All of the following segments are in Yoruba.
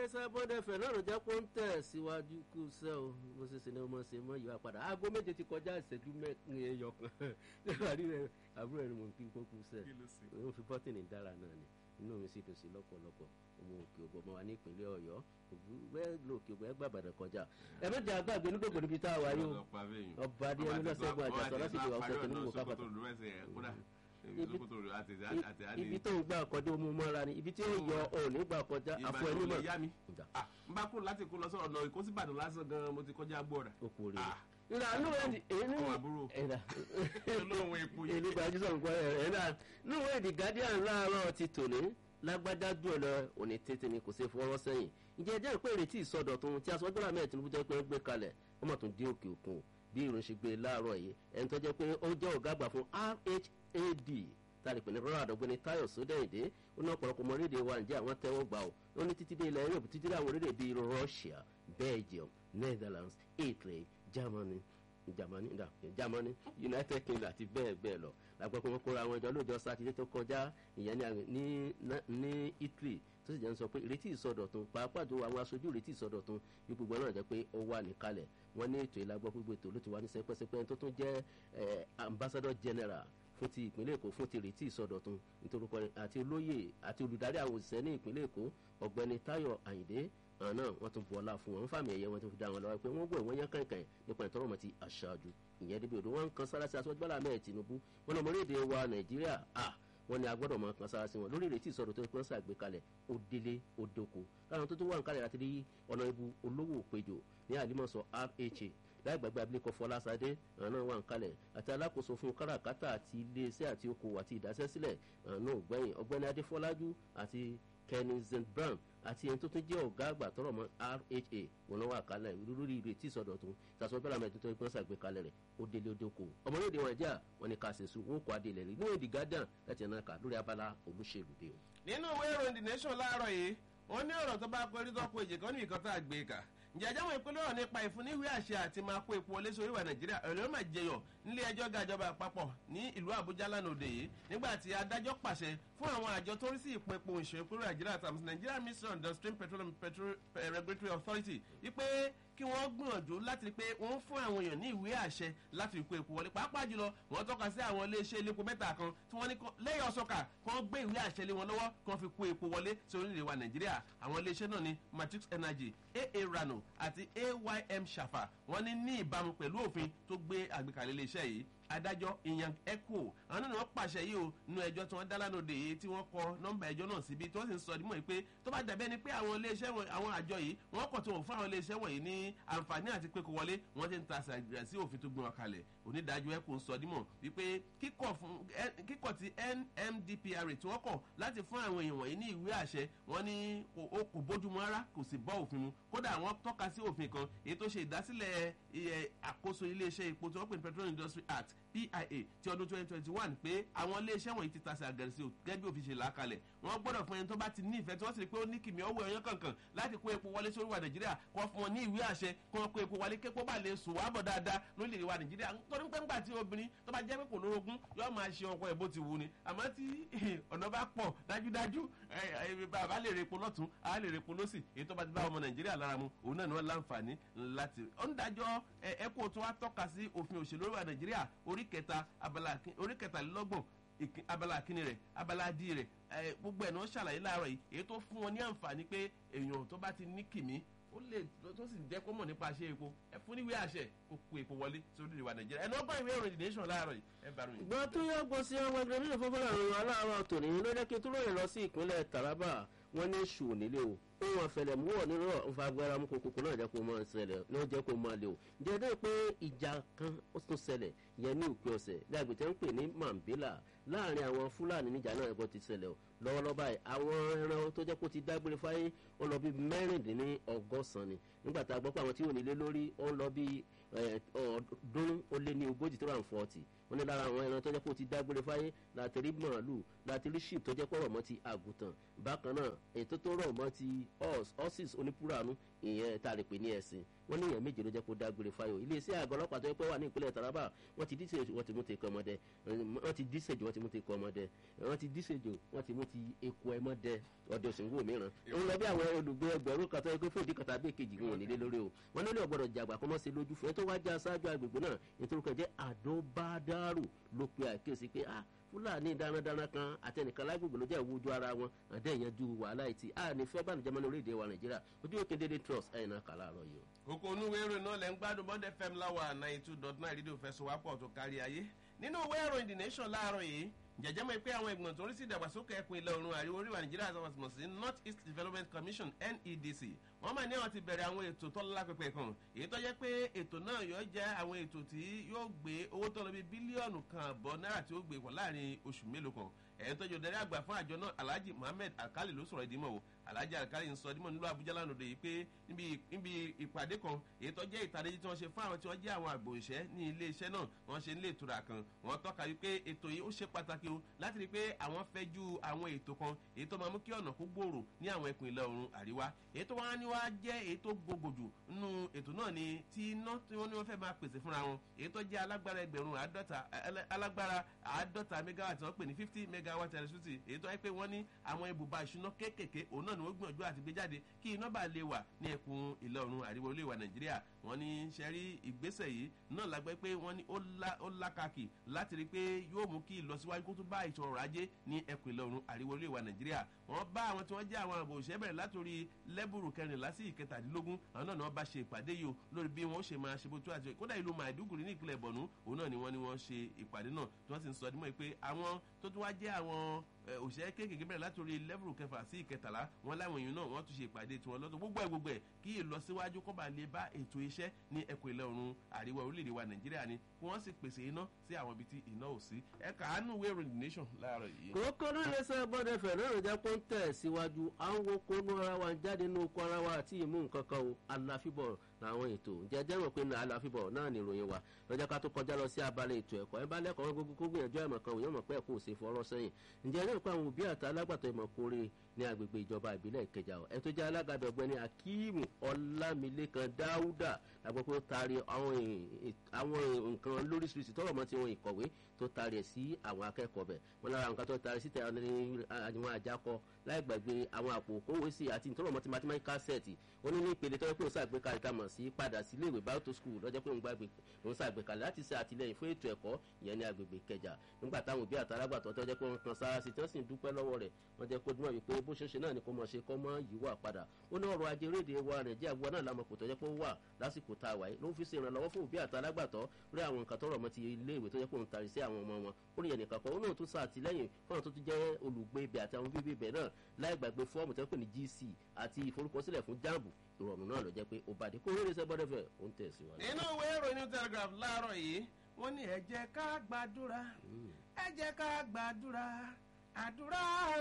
iléeṣẹ́ bọ́dẹ̀fẹ̀ náà ló jẹ́ kó ń tẹ̀ síwájú kú sẹ́ o mo ṣe ṣe ni mo ṣe mọ́ ìwà padà aago méje ti kọjá ìṣẹ́jú mẹ́rin ẹyọ kan nígbà tí àbúrò rẹ̀ mò ń kí n kó kú sẹ́ òun fi bọ́tìnì dára náà ni inú mi sì dùn sí lọ́pọ̀lọpọ̀ ọmọ òkè ògbó ọmọ wa ní ìpínlẹ̀ ọ̀yọ́ bẹ́ẹ̀ ló òkè ògbó ẹ gbà bàdàn kọjá ẹ méjì àgbàgbé nígbòkò níbi tá a wáyé o ọba adé ẹni lọ́sẹ̀gun àjàsọ láti ìwà ọ̀sẹ̀ tó ní mò kápátá ibi tó ń gbà kọjá omi mọ́ra ni ibi tí ó yọ òní gbà kọjá àfọ ẹni mọ̀. n bá kúrò láti kó lọ sọ̀rọ̀ náà ìkósí ìbàdàn lásán gan mo ti kọjá gbọ́ra. o kò rí i nra nínú èdè èyí ọmọ àbúrò ẹ̀dá olóhùn epo yìí. èyí gbajú sọ̀rọ̀ nǹkan ẹ̀ ẹ̀dá nínú èdè guardian láàárọ̀ ti tòní lágbájá dùn lọ òní tètè ni kò sí fọwọ́ sẹ́yìn ǹjẹ́ ẹ jẹ́ pé ìrètí ìsọdọ̀tun tí aṣọ gbọ́dọ̀ mẹ́rin tinubu jẹ́ pé ń gbé kalẹ̀ wọ́n mọ̀ tún dé òkè òkun bí ìròyìn ṣe gbé láàárọ̀ yìí ẹni tó jẹ́ pé ó jẹ́ ọ̀gá àgbà fún rhad tàbí pé ní rọrọ àdọ́gbẹ́ni tayo sódẹ́yìndé ó ní ọ̀pọ̀lọpọ̀ ọmọ orílẹ̀ wa ǹjẹ́ àwọn tẹ́wọ́ gbà ó ó ní títí dé ilẹ̀ europe títí dé àwọn orílẹ̀ bíi russia belgium netherlands italy germany germany da germany united kingdom àti bẹ́ẹ̀ bẹ́ẹ̀ lọ làgbà pé wọ́n kóra àwọn ìjọ lóòjọ́ sátidé tó kọjá ìyẹn ní ní italy tó sì jẹ́ ń sọ pé ìrètí ìsọdọ̀tun pàápàá tó àwọn aṣojú ìrètí ìsọdọ̀tun bí gbogbo náà jẹ́ pé ó wà níkàlẹ̀ wọ́n ní ètò ìlàgbọ́ gbogbo ètò ló ti wà ní sẹpẹ́sẹpẹ́ tó tún jẹ́ ambassador general fún ti ìpínlẹ̀ èkó fún ti ìrètí ìsọdọ̀tun nítorí pé àti olóyè àti olùdarí àwọn òṣìṣẹ́ ní ìpínlẹ̀ èkó ọ̀gbẹ́ni tayo ayinde àwọn náà wọ́n tún bu ọlá fún wọn wọ́n fàmì ẹ̀yẹ wọn tó fi dá wọn lọ́wọ́ pé wọ́n gbọ́ ìwọ́n yẹn kankan nípa ìtọ́rọ̀mọ́ ti aṣáájú ìyẹn débi odò wọn kan sára sí aṣọ gbọ́dọ̀ mẹ́ẹ̀ tinubu wọn lọ mọ́lẹ́dẹ̀ wa nàìjíríà à wọn ni agbọ́dọ̀ mọ kan sára sí wọn lórí ìrètí ìsọdọ̀ tó ń pọ́n sàgbékalẹ̀ ó délé ó dóko láwọn tó tó wà ń kalẹ̀ láti rí ọ̀nà ibu olówó péjọ ní àlímọ̀sọ rha láì gbàgbé abilékọ fọlásadé àwọn náà wà ń kalẹ̀ àti alákòóso fún káràkátà àti iléeṣẹ́ àti okòwò àti ìdásẹ́sílẹ̀ àwọn náà gbẹ̀yìn ọgbẹ́ni adéfọlájú àti kenny brown àti ẹni tó tún jẹ́ ọ̀gá àgbà tọrọ mọ́ rha wọn náà wà kalẹ̀ lórí ìrètí ìsọdọ̀tún ìtàsọ́ bẹ́ẹ̀ làmẹ́tò tó ń pọ́n sàgbékalẹ̀ rẹ̀ ó délé ó dóko ọmọlẹ́dẹ̀ wọn jà wọn ni ká ṣe sùn wọn kọ́ adé ilẹ̀ rí ní èdè gádàn láti ẹ̀ náà kà lórí abala olóṣèlú dé o. nínú ìwé ìròyìn the nation láàárọ̀ yìí wọ́n ní ọ̀rọ̀ tó bá pẹ́ rí tọ́pọ̀ èjì kan ní ìkan tá a gbé kà ǹjẹ́ àjáwọ̀ ìpínlẹ̀ ọ̀rọ̀ nípa ìfúnníwé àṣẹ àti máa kó epo wọlé sórí ìwà nàìjíríà ọ̀rẹ́ máa jẹyọ̀ nílé ẹjọ́ ga ìjọba àpapọ̀ ní ìlú àbújá lánàá òde yìí nígbà tí adájọ́ pàṣẹ fún àwọn àjọ tó rí sí ìpín epo ìṣòro ìpínlẹ̀ nàìjíríà tàbí nigeria ministry of downstream petroleum petrol regulatory authority wípé kí wọ́n gbìyànjú láti rí pé wọ́n fún àwọn èèyàn ní ìwé àṣẹ láti kó epo wọlé pàápàá jùlọ wọ́n tọ́ka sí àwọn iléeṣẹ́ iléepo mẹ́ta kan tí wọ́n ní lẹ́yìn ọ̀sọ́kà kí wọ́n gbé ìwé àṣẹ lé wọn lọ́wọ́ kí wọ́n fi kó epo wọlé sí orílẹ̀-èdè wa nàìjíríà àwọn iléeṣẹ́ náà ní matrix energy aa rano àti aym shafa wọ́n ní ní ìbámu pẹ̀lú òfin tó gbé àgbékalẹ̀ iléeṣẹ́ yìí adájọ́ ìyàn echo àwọn náà ni wọ́n pàṣẹ yìí o nínú ẹjọ́ tí wọ́n dá lánàá òde tí wọ́n kọ nọ́mbà ẹjọ́ náà síbi tí wọ́n sì ń sọ dímọ̀ pé tó bá dàbẹ́ ni pé àwọn iléeṣẹ́ àwọn àjọ yìí wọ́n kọ̀ tí wọ́n fún àwọn iléeṣẹ́ wọ̀nyí ní àǹfààní àti pé kò wọlé wọ́n ti ń ta àṣàgbà sí òfin tó gbé wọn kalẹ̀ onídàájọ́ echo ń sọ dímọ̀ wípé kíkọ̀ ti nmdpr tí wọ́n kọ̀ láti fún àwọn èèyàn wọ̀nyí ní ìwé àṣẹ wọn ní kò bójúmu rárá kò sì bọ́ òfin mu kódà wọ́n tọ́ka sí òfin kan èyí tó ṣe ìdásílẹ̀ àkóso iléeṣẹ́ epo tí wọ́n pè ní petroleum industry act pia ti ọdún twenty twenty one pé àwọn iléeṣẹ́ wọ̀nyí ti tasẹ̀ àgẹ̀rẹ̀sì o gẹ́gẹ́ bí òfin ṣe là á kalẹ̀ wọ́n gbọ́dọ̀ fún ẹni tó bá ti ní ìfẹ́ tí wọ́n sì rí pé ó ní kìmí ọwọ́ ẹ̀yán kankan láti kó epo wọlé sórí wa nàìjíríà kó fún wọn ní ìwé àṣẹ kó wọn kó epo wọlé képo bá lè sùn wàá bọ̀ dáadáa lórílẹ̀ wa nàìjíríà torí pé ńgbà tí obìnrin tó bá jẹ́ pé kò lórogún yóò máa ṣe ọkọ ẹ̀ bó ti wù ni àmọ́ tí ọ̀nà bá pọ̀ dájúdájú bàbá lè repo lọ́tún á lè repo lọ́sì èyí tó bá ti bá ọmọ nàìjíríà lára mu òun náà ni wọ́n láǹfààní láti ọ̀ndájọ́ ẹ̀kọ́ tó wá tọ́ka sí òfin òṣèlú wa nàìjíríà orí kẹta abala orí kẹtàlélọ́gbọ̀n abala kínní rẹ̀ abala dí rẹ̀ gbogbo ẹ̀ náà ṣàlàyé láàárọ̀ yìí èyí tó fún wọn ní àǹfààní pé èèyàn tó bá ti ní kìmí ó lè tó sì jẹ́ kó mọ̀ nípa ṣe epo ẹ fún níwèé àṣẹ kó kó epo wọlé sórí ìwà nàìjíríà ẹ̀ náà gbọ́ ìwé ìròyìn nation láàárọ̀ yìí ẹ bá ròyìn. gbọ́ tó yọ gbọ́ sí ọmọ ẹgbẹ́ nínú fọ́fọ́lá ìròyìn aláàárọ̀ tòní ló jẹ́ kí tó lóye lọ sí ìpínlẹ̀ taraba wọ́n ní ṣù nílé o ohun àfẹlẹ̀múwọ̀ nínú nfa agbára mú kókó náà jẹ́ kó máa ṣẹlẹ̀ náà jẹ́ kó máa lè o jẹ́dẹ́ pé ìjà kan ó tún ṣẹlẹ̀ yẹn ní òpin ọ̀sẹ̀ ní agbètè ń pè ní mambila láàrin àwọn fúlàní níjà náà ẹ̀kọ́ ti ṣẹlẹ̀ o lọ́wọ́lọ́wọ́ báyìí àwọn ẹran tó jẹ́ kó ti dágbére fáyé ó lọ bí mẹ́rìndínlẹ́ ọgọ́sàn ni nígbà tá a gbọ́ pé àwọn tí ò nílé lórí ó lọ bí ọdún ó lé ní ogójì tó rà ń fọ́ọ̀tì wọ́n ní lára àwọn ẹran tó jẹ́ kó ti dágbére fáyé láti rí màálù láti rí sheep tó jẹ́ pọ̀ rọ̀ mọ́ ti àgùntàn bákan náà ètò tó rọ̀ mọ́ ti horses onípúrànù ìyẹn tá a lè pè ní ẹ̀sìn wọ́n ní èèyàn méje ló jẹ́ kó dágbére fáyọ̀ iléeṣẹ́ àgọ́ ọlọ́pàá tó yẹ pé wà ní ìpínlẹ̀ taraba wọ́n ti díṣèjò wọ́n ti mú ti kọ́ ọmọdé wọ́n ti díṣèjò wọ́n ti mú ti kọ́ ọmọdé wọ́n ti díṣèjò wọ́n ti mú ti eku ẹmọdé ọdẹ òsìnwó mìíràn ó ń lọ bí àwọn olùgbé ẹgbẹ̀rún kan tó yẹ pé fún ìdí kan tàbí èkejì wọn ò nílé lórí o wọ́n nílò ọgbọ́dọ̀ jàgbà kọ́ mọ́ sí lójú fún ẹ tó wá já aṣáájú agbègbè náà nítorí kan jẹ́ àdóbádárò ló pe àkíyèsí pé ah fúlàní darandaran kan àtẹnìkan lágbègbè ló jẹ́ ìwújú ara wọn àdé ìyanjú wàhálà ìtì a ní fẹ́ bánu jẹ́mọ́ ní orílẹ̀-èdè wa nàìjíríà ojú òkè dédé trust ẹ̀yìn náà kà láàárọ̀ yìí o. kókó onúwé ìròyìn náà lẹ́ ń gbádùn bond fm láwa ninety two dot nine rédíò fẹsọ̀wápọ̀ tó kárí ayé nínú ìwé ìròyìn the nation láàárọ̀ yìí jẹjẹ mọ pé àwọn ìgbìmọ̀ tó ń rí sí ìdàgbàsókè ẹkùn ilẹ̀ oòrùn àríwá oríwà nàìjíríà àti àwọn sí north east development commission nedc wọ́n máa ní àwọn ti bẹ̀rẹ̀ àwọn ètò tó lọ́la pẹpẹ kan èyí tó jẹ́ pé ètò náà yóò jẹ́ àwọn ètò tí yóò gbé owó tó lọ bí bílíọ̀nù kan àbọ̀ náírà tí ó gbé pọ̀ láàrin oṣù mélòó kan ẹ̀yìn tọ́jú darí àgbà fún àjọ náà alhaji muhammed alkali ló sọ̀rọ̀ ìdímọ̀ o alhaji alkali ń sọ ìdímọ̀ nílùú abuja lánàá yìí pé níbi ìpàdé kan èyí tó jẹ́ ìtàdéjì tí wọ́n ṣe fún àwọn tí wọ́n jẹ́ àwọn àgbò ìṣẹ́ ní ilé iṣẹ́ náà wọ́n ṣe nílé ìtura kan wọ́n tọ́ka wípé ètò yìí ó ṣe pàtàkì o láti rí i pé àwọn fẹ́ ju àwọn ètò kan èyí tó máa mú kí ọ̀nà kó gbòòrò ní àwọn ẹkùn ìlà oòrùn àríwá èyí tó wá ní wá jẹ́ èyí tó gbogbo jù nínú ètò náà ni tí iná tí wọ́n ní wọ́n fẹ́ máa pèsè fúnra wọn èyí tó jẹ́ alágbára ẹgbẹ̀rún àádọ́ta alágbára àádọ́ta megawatt wọ́n pè ní fifty megawatt electricity èyí tó wáyé pé wọ́n ní àwọn ibùba ìṣúná kéékèèké òun náà ni wọ́n gbìyànjú àti gbé jáde kí iná bá lè wà ní ẹkùn ìlà oòrùn àríwá olè wa nàìjíríà wọ́n ní sẹ́rí ìgbésẹ̀ yìí náà lágbẹ́ pé wọ́n ní ó lákàkì láti rí i pé yóò mú kí ìlọsíwájú kó tún bá ètò ọrọ̀ ajé ní ẹkùn ìlà oòrùn àríwá olè wa nàìjíríà wọ́n bá àwọn tí wọ́n jẹ́ àwọn àbò òṣèré bẹ̀rẹ̀ látòrí lẹ́bùrù kẹrìnlá sí ìkẹtàdínlógún àwọn náà ni wọ́n bá ṣe ìpàdé yìí o lórí bí wọ́n ṣe máa ṣe bó tó àti kódà ìlú maiduguri ní ìpínlẹ̀ bọ̀nú òun náà ni wọ́n ní wọ́n ṣe ìpàdé náà tí wọ́n sì ń sọ ọdún mọ́ pé àwọn tó tún wá jẹ́ àwọn òṣèré kéékèèké bẹ̀rẹ̀ látòrí lẹ́bùrù kẹfà sí ìkẹtàlá wọn láwọn èèyàn náà wọ́n tún ṣe ìpàdé tiwọn lọ́tọ̀ gbogbo ẹ̀ gbogbo ẹ̀ kí ìlọsíwájú kọ́ bá lè bá ètò iṣẹ́ ní ẹkùn ilẹ̀ oòrùn àríwá orílẹ̀-èdè wa nàìjíríà ni kí wọ́n sì pèsè iná sí àwọn ibi tí iná ò sí ẹ kàánú wéèrò the nation láàárọ̀ yìí. kókó ní iléeṣẹ́ bọ́dẹ̀ fẹ̀ náà jẹ́ kó ń tẹ̀ síwájú àwọn kónú ara wa jáde nínú oko ara wa àti ìmú nǹkan kan o aláfíbọ̀ làwọn ètò jẹjẹ rò pé ní aláfíbọ̀ náà ní ìròyìn wa lọ́jọ́ ká tó kọjá lọ sí abalẹ̀ ètò ẹ̀kọ́ ẹ bá lẹ́kọ̀ọ́ gbogbo kó gbìyànjú ẹ̀mọ̀ kan òyìnbó pẹ́ kó o ṣe fọwọ́ sẹ́yìn ǹjẹ́ ní ìpá àwọn òbí àti alágbàtọ́ ìmọ̀ kórè ní agbègbè ìjọba ìbílẹ̀ ìkẹjà ọ̀ ẹ tó jẹ́ alágàbẹ̀ ọ̀gbẹ́ni akíìmù ọlámilékan dáúdà àgbẹ̀ pé ó taari àwọn nǹkan lóríṣiríṣi tọrọ mọ́ tí wọn ìkọ̀wé tó taari ẹ̀ sí àwọn akẹ́kọ̀ọ́ bẹ̀ wọn lára nǹkan tó taari síta àwọn àjákọ láì gbàgbé àwọn àpò kówé sí àti ìtọ́rọ̀ mọ́ ti mathematical set ó ní ní ìpele tó yẹ pé òun ṣàgbékalẹ̀ tá a mọ̀ sí padà sí iléèwé báyọ̀tò school lọ́jọ́ pé òun gbàgbé òun ṣàgbékalẹ̀ láti ṣe àtìlẹyìn fún ètò ẹ̀kọ́ ìyẹn ní agbègbè kẹjà nígbà táwọn òbí àtàlágbàtọ́ tó jẹ́ pé wọ́n kan sára sí tí wọ́n sì ń dúpẹ́ lọ́wọ́ rẹ̀ wọ́n jẹ́ kó dúnmọ̀ wípé bó ṣe ń ṣe náà ni kò mọ̀ ṣe kọ́ mọ́ yìí wà padà ó ní ọrọ̀ ajé rédè wa nàìjíríà gbọ́ náà lámọ̀ kò tọ́jọ́ pé ó wà lásìkò tá a wà yìí ló ń fi ṣe ìrànlọ́wọ́ fún òbí àtàlágbàtọ́ rí àwọn nǹkan tọrọ mọ́ ti iléèwé tó jẹ́ pé òun tari sí àwọn ọmọ wọn ó ní ẹnìkan kan ó náà tún ṣàtìlẹ́yìn fún àwọn tó tún jẹ́ olùgbé ibẹ̀ àti àwọn bíbí ibẹ̀ náà láì gbàgbé fọ́ọ̀mù tó ń pè ní gc àti ìforúkọsílẹ̀ fún jambu ìrọ̀rùn náà ló jẹ́ pé ó bá dé kó rere sẹ́ bọ́dẹ̀ fẹ́ ó ń tẹ̀síwájú. nínú ìwé ìròyìn telegraph láàárọ̀ yìí wọ́n ní ẹ jẹ́ ká gbàdúrà ẹ jẹ́ ká gbàdúrà àdúrà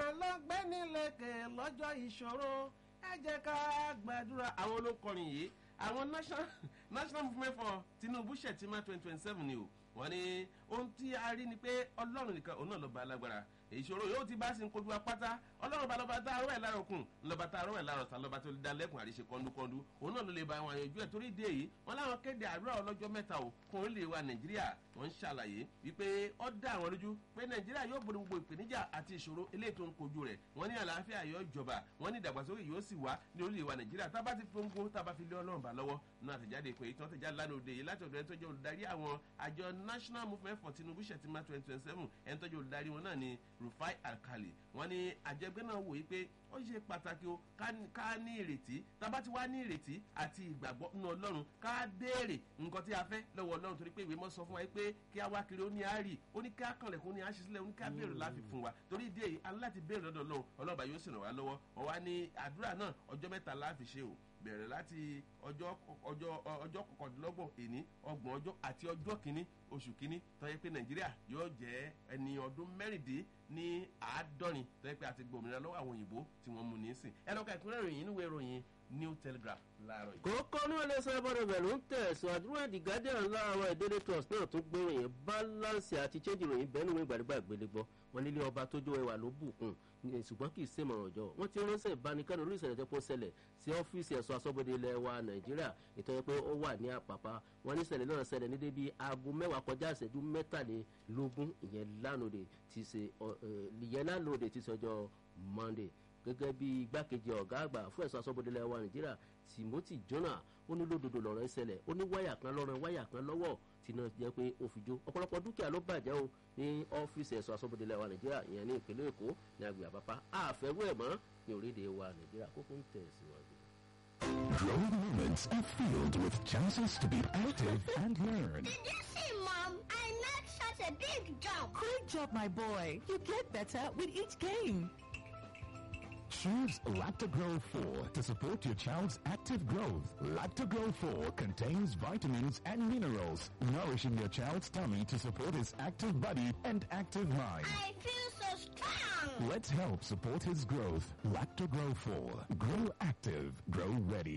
lọ́gbẹ́nilẹ̀kẹ̀ lọ́jọ́ ìṣòro ẹ jẹ́ ká gbàdúrà. àwọn olókọrin yìí àwọn national national movement for tinubu ṣètìmá twenty twenty seven ni o wọ́n ní ohun tí a rí ni pé ọlọ́run nìkan òun náà ló ba alágbára ìṣòro yóò ti bá sí ń kojú apáta ọlọ́run bá lọ́ba tá arọ́ ẹ̀ lára òkun lọ́ba tá arọ́ ẹ̀ lára ọ̀sán lọ́ba tó lè dá lẹ́kùn àríṣe kọ́ńdúkọ́ńdú òun náà ló lè ba àwọn àyànjú ẹ̀ torí ìdí èyí wọn láwọn kéde àdúrà ọlọ́jọ́ mẹ́ta o kún orílẹ̀ wa nàìjíríà wọ́n ń ṣàlàyé wípé ó dá àwọn lójú pé nàìjíríà yóò borí gbogbo ìpèníjà àti ìṣòro eléyìí tó ń kojú rẹ̀ wọ́n ní àlàáfíà yóò jọba wọ́n ní ìdàgbàsókè yóò sì wá ní orílẹ̀ wa nàìjíríà tá a bá ti fi ń gbó tá a bá fi lé ọlọ́run bá lọ́wọ́ náà àtẹ̀jáde pé ìtàn àtẹ̀jáde lánàá òde yìí láti ọ̀dọ̀ ẹni tó jẹ́ olùdarí àwọn àjọ national movement for tinubu ṣètìmá twenty twenty seven ẹni tó jẹ́ olùdarí wọn náà ni rufai alkali wọ́n ní àjẹgbẹ́ náà wòye pé ó ṣe pàtàkì o ká ní ìrètí tábà tí wàá ní ìrètí àti ìgbàgbọ́ nínú ọlọ́run ká béèrè nǹkan tí a fẹ́ lọ́wọ́ ọlọ́run torí pé ìwé mọ́ sọ fún wa pé kí a wá kiri ó ní àárí ó ní ká kànlẹ̀ kó ní àṣì sílẹ̀ ó ní ká béèrè láfi fún wa torí ìdí èyí aláti béèrè lọ́dọ̀ ọlọ́run ọlọ́ba yóò sì ràn wá lọ́wọ́ wọ́n wá ní àdúrà náà ọjọ́ mẹ́ta láfi ṣe o bẹ̀rẹ̀ láti ọjọ́ ọjọ́ ọjọ́ kọkàndínlọ́gbọ̀n èní ọgbọ̀n ọjọ́ àti ọjọ́ kìíní oṣù kìíní tọ́yẹ pé nàìjíríà yóò jẹ́ ẹni ọdún mẹ́rìndín ní àádọ́rin tọ́yẹ pé a ti gbòmìnira lọ́wọ́ àwọn òyìnbó tí wọ́n mú nísìn ẹnu ká ìpínlẹ̀ ìròyìn inú ìwé ìròyìn new telegraph láàárọ̀ yìí. kókó ní ilé iṣẹ́ bọ́dọ̀ bẹ̀ ló ń tẹ̀síwájú wọn the guardian láàárọ̀ ìdílé trust náà tún gbé ìròyìn balance àti change ìròyìn bẹ́ẹ̀ níwọ̀n ìgbàdégbà ìgbélégbọ́ wọn nílé ọba tó jó ẹwà ló bùkún ṣùgbọ́n kì í ṣe mọ̀ràn jọ wọ́n ti ránṣẹ́ ìbánikẹ́ni orí ìṣẹ̀lẹ̀ tẹ́pọ̀ ṣẹlẹ̀ sí ọ́fíìsì ẹ̀ṣọ́ aṣọ́bodè ilẹ̀ wa nàìjíríà ìtọ́jú pé ó wà ní àpàpà wọn ní ìṣẹ̀lẹ̀ náà ṣẹlẹ̀ ní débi aago mẹ́wàá kọjá ìṣẹ́jú mẹ́tàlélógún ìyẹn lánàá ti ṣe ìyẹn lánàá ti ṣe ọjọ́ monday gẹ́gẹ́ bí igbákejì ọ̀gá àgbà fún ẹ̀ṣọ́ aṣọ́bodè ilẹ̀ wa nàìjíríà timothy jonah ó ní lódodo lọ̀rọ̀ ìṣẹ̀lẹ̀ ó ní wáyà kan lọ́rùn wáyà kan lọ́wọ́ tí náà jẹ́ pé ó fi jó ọ̀pọ̀lọpọ̀ dúkìá ló bàjẹ́ o ní ọ́fíìsì ẹ̀ṣọ́ aṣọ́bodè ilẹ̀ wa nàìjíríà ìyẹn ní ìpínlẹ̀ èkó ní agbègbè àpápá àfẹ́rú ẹ̀ mọ́ ní orílẹ̀ wa nàìjíríà kókó ń tẹ̀ síwájú. Growing moments are filled with chances to be active and learn. Did you see, Mom? I made such a big jump. Great job, my boy. You get better with each game. Choose Lactogro 4 to support your child's active growth. Lactogro 4 contains vitamins and minerals, nourishing your child's tummy to support his active body and active mind. I feel so strong. Let's help support his growth. Lactogro 4. Grow active. Grow ready.